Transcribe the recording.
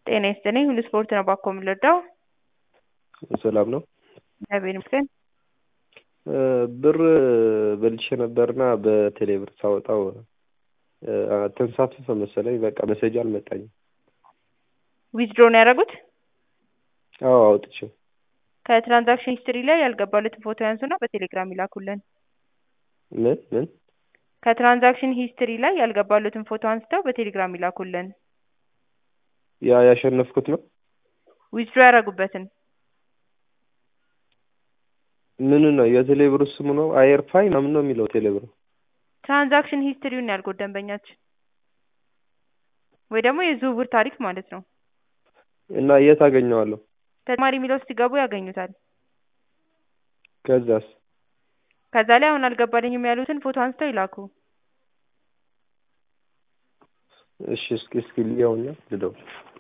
ጤና ይስጥልኝ ሁሉ ስፖርት ነው ባኮ የምንረዳው? ሰላም ነው። እግዚአብሔር ይመስገን። ብር በልቼ ነበርና በቴሌ ብር ሳወጣው ተንሳፈፈ መሰለኝ። በቃ መሰጃ አልመጣኝም። ዊዝድሮ ነው ያደረጉት? አዎ አውጥቼው። ከትራንዛክሽን ሂስትሪ ላይ ያልገባሉትን ፎቶ ያንሱና በቴሌግራም ይላኩልን። ምን ምን? ከትራንዛክሽን ሂስትሪ ላይ ያልገባሉትን ፎቶ አንስተው በቴሌግራም ይላኩልን። ያ ያሸነፍኩት ነው። ዊዝድሮ ያደረጉበትን ምን ነው የቴሌ ብር ስሙ ነው? አየርፋይ ምናምን ነው የሚለው ቴሌ ብር። ትራንዛክሽን ሂስትሪውን ያልኩት ደንበኛችን ወይ ደግሞ የዝውውር ታሪክ ማለት ነው። እና የት አገኘዋለሁ? ተጨማሪ የሚለው ሲገቡ ያገኙታል። ከዛስ? ከዛ ላይ አሁን አልገባልኝም ያሉትን ፎቶ አንስተው ይላኩ። እሺ እስኪ እስኪ ልየውና ልደውል